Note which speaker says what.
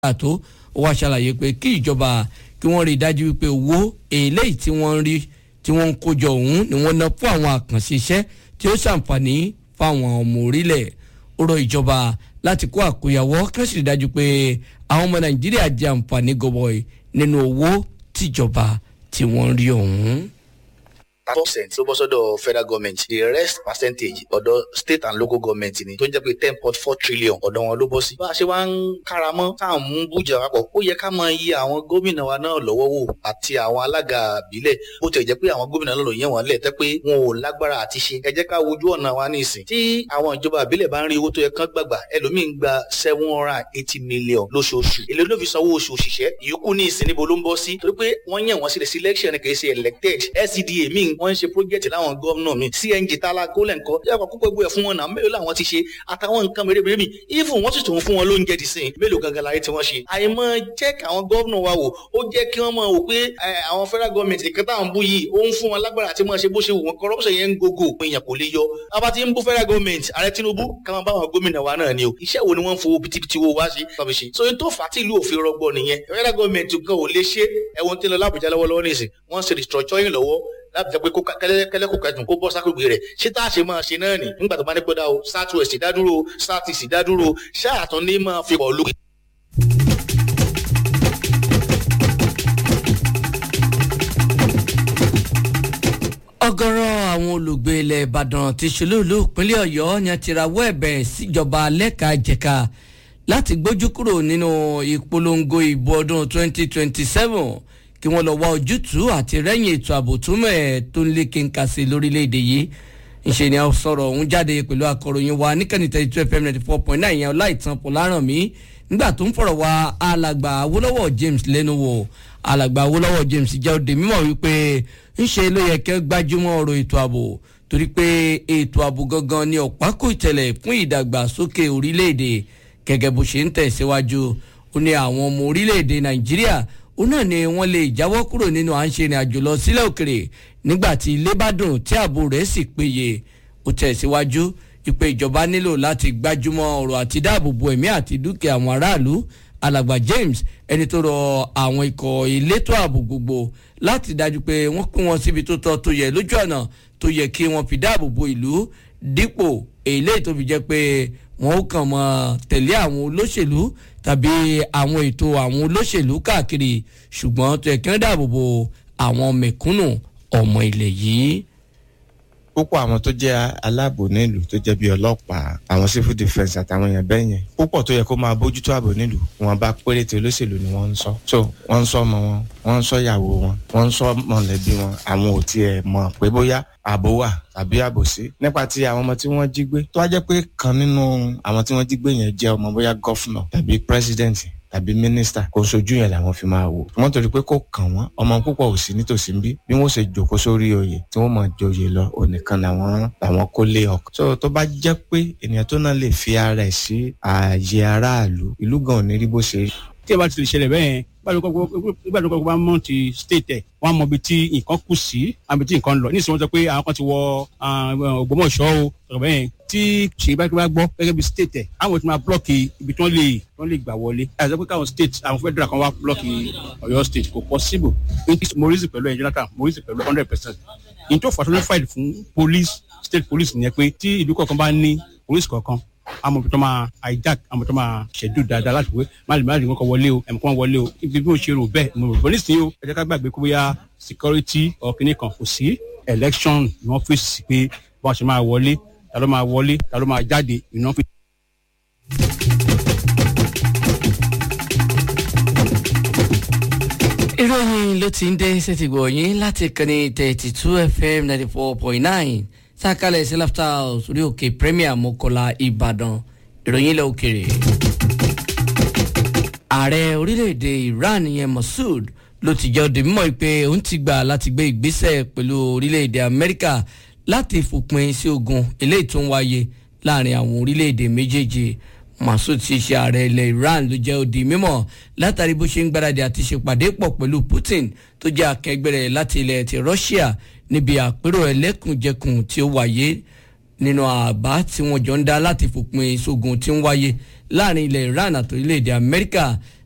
Speaker 1: àtó ó wá ṣàlàyé pé kí ìjọba kí wọ́n rí i dájú wípé owó eléyìí tí wọ́n ń rí tí wọ́n ń kójọ ọ̀hún ni wọ́n ná fún àwọn àkànṣe iṣẹ́ tí ó ṣàǹfààní fáwọn ọmọ orílẹ̀ ó rọ ìjọba láti kó àkóyawọ́ kí wọ́n sì rí i dájú pé àwọn ọmọ nàìjíríà jẹ àǹfààní gọbọi nínú owó tíjọba tí wọ́n ń rí ọ̀hún
Speaker 2: four percent ló bọ́ sọ́dọ̀ federal government the rest percentage ọ̀dọ̀ state and local government ni tó ń jẹ́ pé ten point four trillion ọ̀dọ̀ wọn ló bọ́ sí. bá a ṣe wá ń káramọ́ tá à ń mú bújà papọ̀ ó yẹ ká mọ iye àwọn gómìnà wa náà lọ́wọ́ wò àti àwọn alága àbílẹ̀ bó tẹ̀ jẹ́ pé àwọn gómìnà náà ló yẹn wọ́n lẹ̀ tẹ́ pé wọn ò lágbára àti ṣe ẹ jẹ́ ká wojú ọ̀nà wa ní ìsìn. tí àwọn ìjọba àbílẹ̀ bá ń rí owó tó yẹ kán gbàgbà ẹlòmíín gba seven hundred and eighty million lóṣooṣù èlé ló fi sanwó oṣù òṣìṣẹ́ ìyókù ní ìsìn níbo ló ń bọ́ sí torí pé wọ́n yàn wọ́n sílẹ̀ selection kì í ṣe elected SCDA míì wọ́n ń ṣe project láwọn gómìnà mi cng tala kólẹ̀ ńkọ́ yàtọ̀ kókó gbé ẹ̀ fún wọn náà mélòó làwọn ti ṣe àtàwọn nǹkan mèremère mi even wọ́n sì tún fún wọn lóúnjẹ dì sìn mélòó gangan láyé tí wọ́n ṣe. àìmọ̀ check àwọn gómìnà wa wò ó jẹ́ kí wọ́n mọ̀ wò pé àwọn federal government ìkan táwọn bú yìí ó ń fún wọn lágbára àti mọ̀ ṣe bó ṣe wù wọn corruption yẹn ń gogo èèyàn kò lè yọ. abá ti ń bú federal government ààrẹ Tinubu káwọn bá wọn gómìnà wa náà ni o iṣẹ́ wo ni wọ́n ń fowó pitipiti wo wá sí tọ́bi ṣe. so tó fà á tí ìlú òfin rọgbọ nìyẹn federal government kan ò lè ṣe ẹ̀wọ̀n tí ń lọ lábùjá lọ́wọ́lọ́wọ́ nìsín wọ́n ṣe restructuring lọ́wọ́ láti jẹ́ pé kẹ́lẹ́ kò kẹ́dùn kó bọ́ sákògbè rẹ̀ ṣé tá a ṣe máa ṣe náà nì nígbà tó bá ní pẹ́dà o south west dádúró south east dádúró ṣáà tún ní máa fi pọ̀ lókè.
Speaker 1: ọ̀gọ̀rọ̀ àwọn olùgbé ilẹ̀ ìbàdàn ti ṣolóòlù ìpínlẹ̀ ọ̀yọ́ yan ti rawọ́ ẹ̀bẹ̀ síjọba lẹ́ka jẹ̀ka láti gbójú kúrò nínú ìpolongo ìbò ọdún 2027 kí wọ́n lọ wá ojútùú àti rẹ́yìn ètò ààbò tó mẹ́ẹ̀ tó ń lé kínka sí lórílẹ̀‐èdè yìí ìṣe ni a sọ̀rọ̀ ọ̀hún jáde pẹ̀lú akọ̀ròyìn wa níkànnì thirty two fm ninety four point nine yẹn ọláìtàn pọ̀lárànmí nígbà tó ń fọ̀rọ̀ wá alàgbà awólọ́wọ̀ james lẹ́nu wò alàgbà awólọ́wọ̀ james jẹ́ òde mímọ̀ wípé ńṣe ló yẹ kẹ́ gbájúmọ́ ọ̀rọ̀ ètò ààbò torí pé ètò ààbò gangan ni ọ̀pákò ìtẹ̀lẹ̀ fún ìdàgbàsókè orílẹ̀-èdè gẹ́gẹ́ bó ṣe ń tẹ̀síwájú ó ní àwọn ọmọ orílẹ̀-èdè nàìjíríà òun náà ni wọ́n lè jáwọ́ kúrò nínú à ń ṣe ìrìn àjò lọ sílẹ̀ òkèrè nígbà tí ilé bá dùn tí ààbò rẹ̀ sì péye ó tẹ̀síwájú ìpè ìjọba nílò láti gbájúmọ́ ọ̀rọ̀ àti dáàbòbò ẹ̀mí àti dúkìá àwọn aráàlú alàgbà James ẹni tó rọ àwọn ikọ̀ elétò ààbò gbogbo láti dájú pé wọ́n pín wọn síbi tó tọ́ tó yẹ lójú ọ̀nà tó yẹ kí wọ́n fi dáàbòbò ìlú dípò èyí tó fi jẹ́ pé wọ́n ó kàn mọ́ tẹ̀lé àwọn olóṣèlú tàbí àwọn ètò àwọn olóṣèlú káàkiri ṣùgbọ́n tó yẹ kí wọ́n dáàbò bo àwọn mẹ̀kúnnù ọmọ ilẹ̀ yìí.
Speaker 3: púpọ̀ àwọn tó jẹ́ aláàbò nílùú tó jẹ́ bí ọlọ́pàá àwọn civil defence àtàwọn èèyàn bẹ́ẹ̀ yẹn púpọ̀ tó yẹ kó máa bójútó ààbò nílùú wọn bá péréte olóṣèlú ni wọ́n ń sọ so wọ́n ń sọ ọmọ wọn wọ́n ń sọ ìyàwó wọn wọ́n ń sọ mọ̀lẹ́bí wọn àwọn ò tiẹ̀ mọ̀ pé bóyá ààbò wà tàbí ààbò sí nípa ti àwọn ọmọ tí wọ́n jí gbé tó wá jẹ́ pé kan nínú àwọn tí wọ́n jí gbé yẹn jẹ́ ọmọ bóyá gọ́fúnà tàbí pírẹsidẹ́ǹtì tàbí mínísítà kò sojú yẹn làwọn fi máa wò wọ́n torí pé kò kàn wọ́n ọmọ púpọ̀ ò sí nítòsí bí bí wọ́n ṣe jòkó sórí oyè tí wọ́n mọ̀ joyè lọ onìkan làwọn làwọn kó lé ọkọ. so tó bá jẹ́ pé ènìyàn tó náà lè fi ara ẹ̀ sí ààyè aráàlú ìlú gan ò ní rí bó ṣe rí.
Speaker 4: tí ẹ bá ti lè ṣẹlẹ̀ bẹ́ẹ̀ nígbà tó kọ́kọ́ bá mọ̀ ti state ẹ̀ wọ́n á mọ ibi tí nǹkan kù sí àbí tí nǹkan lọ nísìnyí wọ́n sọ pé àwọn kan ti wọ Ògbómọ̀ṣọ́ o sọ̀rọ̀ bẹ́ẹ̀ tí ṣèyí bá bá gbọ́ gẹ́gẹ́ bí state ẹ̀ àwọn ti máa blọ́ọ̀kì ibi tí wọ́n lè wọ́n lè gbà wọlé àti pé káwọn state àwọn federal kan wá blọ́ọ̀kì Ọ̀yọ́ state kò possible morisi pẹ̀lú ẹ̀ Jonathan morisi pẹ̀lú hundred percent in tó fà tó ní fight fún police state police nìyẹn pé tí ìlú kọ̀ọ̀kan bá ní police kọ̀ọ̀kan àmọ́ tó máa hijack àmọ́ tó máa ṣẹ̀dú dáadáa láti wé má lè má lè kọ́ wọlé o ẹ̀mí kan wọlé o ibi bí mo ṣe rò bẹ́ẹ̀ mo rò bọ́ nísìnyí o ẹ jẹ́ ká gbàgbé kó bóyá security ọ̀kìnní kan kò sí election ni wọ́n fèsì pé bọ́n ṣe máa wọlé ta ló máa wọlé ta ló máa jáde ìná fi.
Speaker 1: ìròyìn ló ti ń dé sẹ́tìgbọ̀ yín láti kànnì thirty two fm ninety four point nine sákàlẹ̀ sí láfíà sórí òkè premier mọ́kànlá ìbàdàn ìròyìn ilẹ̀ òkèrè. ààrẹ orílẹ̀-èdè iran yẹn masoud ló ti jẹ́ òde mímọ́ pé òun ti gbà láti gbé ìgbésẹ̀ pẹ̀lú orílẹ̀-èdè amẹ́ríkà láti fòpin sí ogun eléyìí tó ń wáyé láàrin àwọn orílẹ̀-èdè méjèèjì masoud ti ṣe ààrẹ ilẹ̀ iran ló jẹ́ òde mímọ́ látàrí bó ṣe ń gbáradì àti ṣèpàdé pọ̀ pẹ̀lú putin tó jẹ́ akẹgbẹ́ rẹ̀ láti ilẹ̀ ti russia níbi àpérò ẹlẹ́kùnjẹkùn tí ó wáyé nínú àbá tí wọ́n jọ ń dá láti fòpin ìṣògùn tí ń wáyé láàrin ilẹ̀ Iran àti orílẹ̀-èdè Amẹ́ríkà